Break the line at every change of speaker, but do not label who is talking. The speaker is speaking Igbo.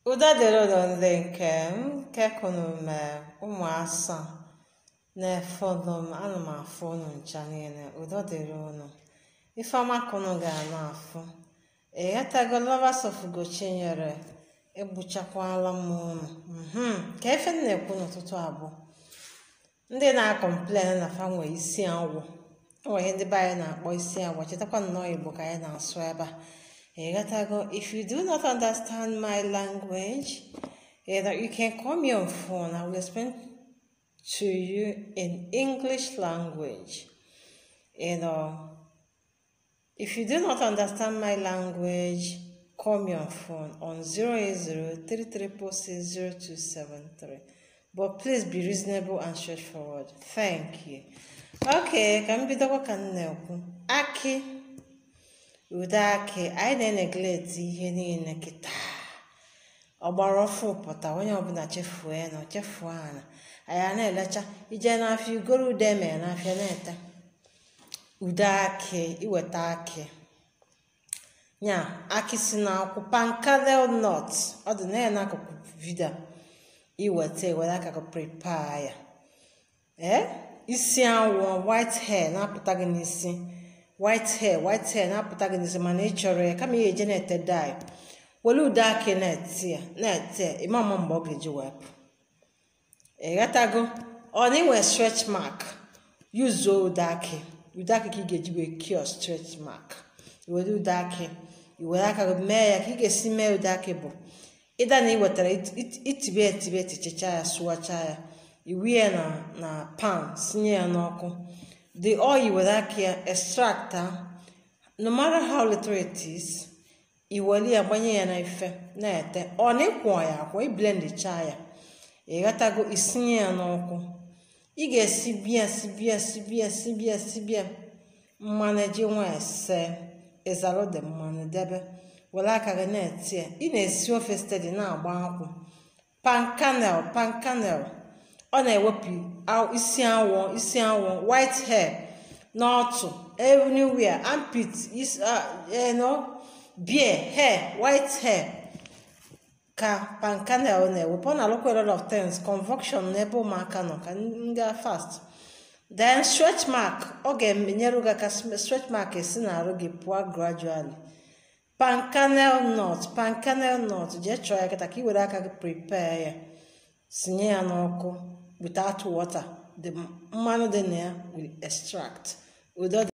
Udo dịrị unu ndị nke m kekunu m ụmụ asaa na-efe unu m ana m afụ unu ncha niile udo dịrị unu ifeọma ka unu ga-ana afụ ịghọtago lovers of Ugochinyere egbuchakwala m unu mhm ka efe m na-ekwu n'ụtụtụ abụọ ndị na-akọmplen na fa nwee isi awọ o nwere ihe ndị be anyị na-akpọ isi awọ chetakwa nnọọ Igbo ka anyị na-asụ ebe a ịghọtago if you do not understand my language you know, you can call me on phone I will explain to you in English language you know if you do not understand my language call me on phone on 08033460273 but please be reasonable and straightforward thank you okay ka m bidokwa ka m na-ekwu akị ude akị anyị na-enegleti ihe niile kịta ọgbara ọfụ pụta onye ọbụla chefuo ya na chefuo ana anyị a na-elecha ije n'afịa igoro ude emere n'afịa na-ete ude akị iweta akị nya akị si n'akwụ pankadel nut ọ dị na ya n'akụkụ vidio iweta ewere aka gị prepare ya ee isi awọ white hair na-apụta gị n'isi white hair white hair na-apụta gị n'isi mana ị chọrọ ya kama ihe eje na-ete dye were ude akị na-ete ya na-ete ya ịma ama mgbe ọ ga-eji wepụ ịghọtago ọ na inwe stretch mark yuzuo ude akị ude akị ka ị ga-eji wee kio stretch mark iwere ude akị iwere aka gị mee ya ka ị ga-esi mee ude akị bụ ịda na ị wetara itibe etibe etichicha ya sụwacha ya iwie na na pan sinye ya n'ọkụ the oil were aka ya extract no matter how little it is iwere ya gbanye ya na ife na-ete ọ na ịkwọ ya akwọ iblendicha ya ịghọtago isinye ya n'ọkụ ị ga-esi bịa sibịa sibịa sibịa sibịa mmanụ eji nwa ese ịzalụ dị mmanụ debe were aka gị na-eti ya ị na-esi ofe stedi na-agba akwụ pankanel pankanel ọ na-ewepụ isi awọ isi awọ white hair n'ọtụ everywhere armpit beard hair white hair ka pankanel na-ewepụ ọ na-alụkwa a lot of things convoction n'ebe ụmụaka nọ ka ndị fast then stretch mark ọ ga-enyere gị aka stretch mark esi na-arụ gị pụọ gradually pankanel nut pankanel nut jee chọọ ya kịta ka ị were aka gị prepare ya sinye ya n'ọkụ without water the mmanụ dị na ya will extract udo